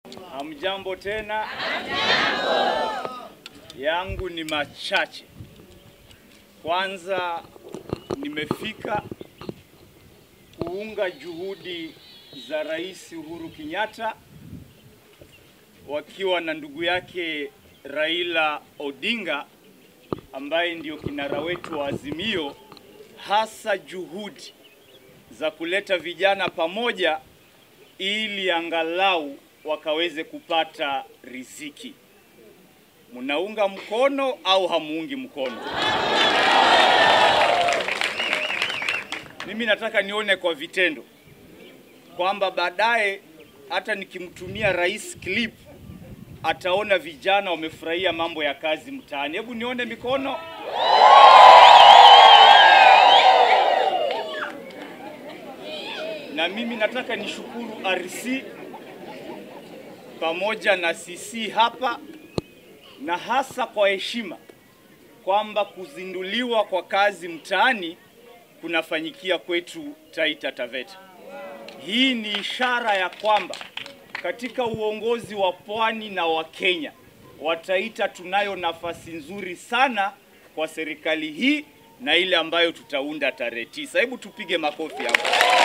Hamjambo tena. Yangu ni machache. Kwanza nimefika kuunga juhudi za Rais Uhuru Kenyatta wakiwa na ndugu yake Raila Odinga ambaye ndio kinara wetu wa Azimio, hasa juhudi za kuleta vijana pamoja ili angalau wakaweze kupata riziki. Munaunga mkono au hamuungi mkono? Mimi nataka nione kwa vitendo kwamba baadaye hata nikimtumia rais clip ataona vijana wamefurahia mambo ya kazi mtaani. Hebu nione mikono. Na mimi nataka nishukuru RC pamoja na CC hapa na hasa kwa heshima kwamba kuzinduliwa kwa kazi mtaani kunafanyikia kwetu Taita Taveta. Hii ni ishara ya kwamba katika uongozi wa pwani na wa Kenya wa Taita tunayo nafasi nzuri sana kwa serikali hii na ile ambayo tutaunda tarehe tisa. Hebu tupige makofi hapo.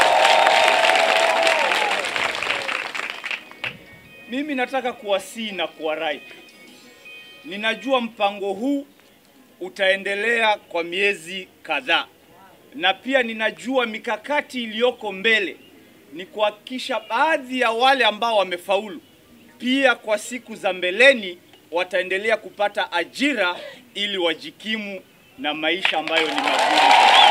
Mimi nataka kuwasihi na kuwarai, ninajua mpango huu utaendelea kwa miezi kadhaa, na pia ninajua mikakati iliyoko mbele ni kuhakikisha baadhi ya wale ambao wamefaulu pia kwa siku za mbeleni wataendelea kupata ajira ili wajikimu na maisha ambayo ni magumu.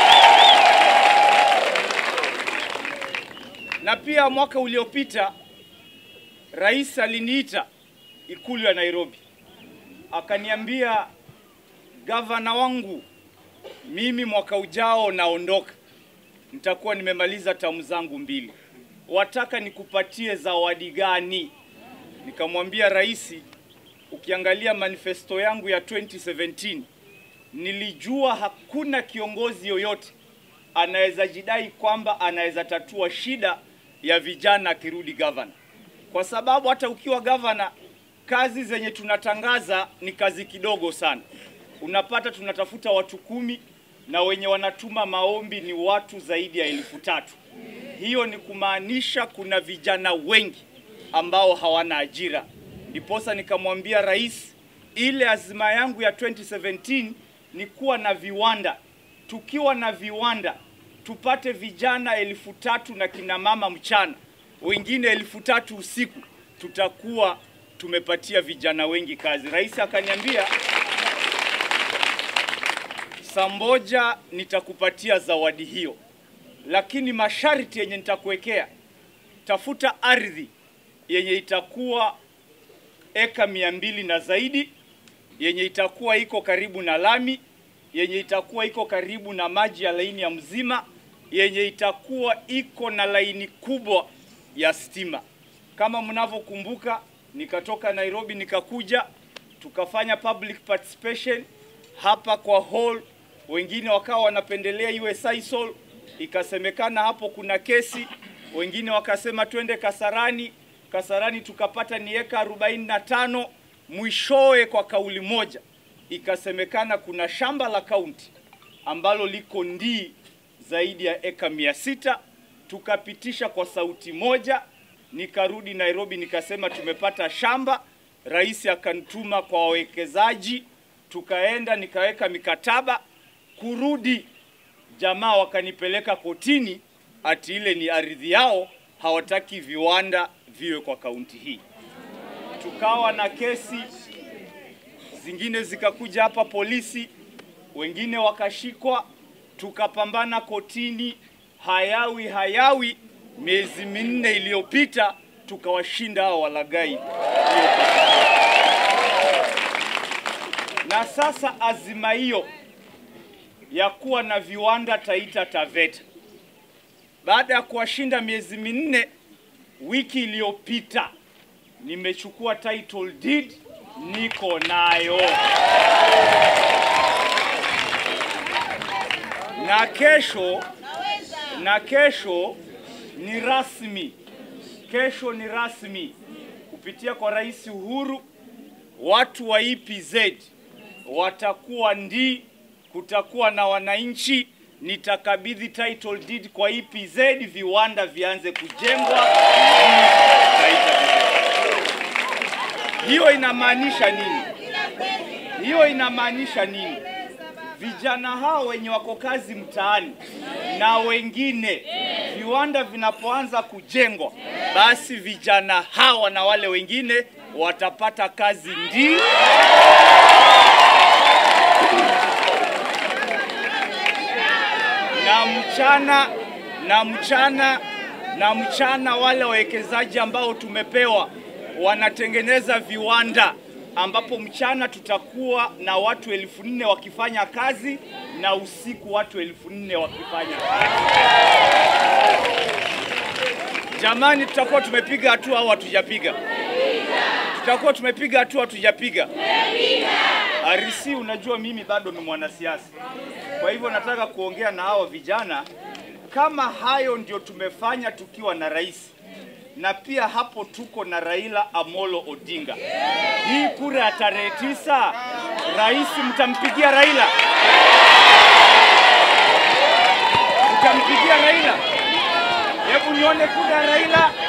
Na pia mwaka uliopita rais aliniita ikulu ya Nairobi, akaniambia gavana wangu, mimi mwaka ujao naondoka, nitakuwa nimemaliza tamu zangu mbili, wataka nikupatie zawadi gani? Nikamwambia rais, ukiangalia manifesto yangu ya 2017 nilijua hakuna kiongozi yoyote anaweza jidai kwamba anaweza tatua shida ya vijana akirudi gavana, kwa sababu hata ukiwa gavana, kazi zenye tunatangaza ni kazi kidogo sana. Unapata tunatafuta watu kumi na wenye wanatuma maombi ni watu zaidi ya elfu tatu. Hiyo ni kumaanisha kuna vijana wengi ambao hawana ajira. Ndiposa nikamwambia rais, ile azima yangu ya 2017 ni kuwa na viwanda. Tukiwa na viwanda tupate vijana elfu tatu na kina mama mchana, wengine elfu tatu usiku, tutakuwa tumepatia vijana wengi kazi. Rais akaniambia saa moja nitakupatia zawadi hiyo, lakini masharti yenye nitakuwekea, tafuta ardhi yenye itakuwa eka mia mbili na zaidi, yenye itakuwa iko karibu na lami, yenye itakuwa iko karibu na maji ya laini ya mzima, yenye itakuwa iko na laini kubwa ya stima. Kama mnavyokumbuka, nikatoka Nairobi nikakuja, tukafanya public participation hapa kwa hall, wengine wakawa wanapendelea iwe Sisal, ikasemekana hapo kuna kesi, wengine wakasema twende Kasarani. Kasarani tukapata ni eka 45. Mwishowe kwa kauli moja ikasemekana kuna shamba la kaunti ambalo liko ndii zaidi ya eka mia sita. Tukapitisha kwa sauti moja, nikarudi Nairobi nikasema tumepata shamba. Rais akanituma kwa wawekezaji, tukaenda nikaweka mikataba. Kurudi jamaa wakanipeleka kotini, ati ile ni ardhi yao, hawataki viwanda viwe kwa kaunti hii. Tukawa na kesi zingine zikakuja hapa polisi, wengine wakashikwa, tukapambana kotini, hayawi hayawi. Miezi minne iliyopita tukawashinda hao walagai, na sasa azima hiyo ya kuwa na viwanda Taita Taveta, baada ya kuwashinda miezi minne, wiki iliyopita nimechukua title deed, niko nayo na kesho na kesho ni rasmi, kesho ni rasmi kupitia kwa Rais Uhuru, watu wa EPZ watakuwa ndi, kutakuwa na wananchi. Nitakabidhi title deed kwa EPZ, viwanda vianze kujengwa. Hiyo inamaanisha nini? Hiyo inamaanisha nini? Vijana hao wenye wako kazi mtaani na wengine, viwanda vinapoanza kujengwa, basi vijana hawa na wale wengine watapata kazi ndi na mchana na mchana na mchana, wale wawekezaji ambao tumepewa wanatengeneza viwanda ambapo mchana tutakuwa na watu elfu nne wakifanya kazi na usiku watu elfu nne wakifanya kazi. Jamani, tutakuwa tumepiga hatua au hatujapiga? Tutakuwa tumepiga hatua, hatujapiga? Arisi, unajua mimi bado ni mwanasiasa, kwa hivyo nataka kuongea na hao vijana kama hayo ndio tumefanya tukiwa na rais na pia hapo tuko na Raila Amolo Odinga. Hii kura ya tarehe tisa, rais mtampigia Raila? Mtampigia Raila? Hebu nione kura ya Raila.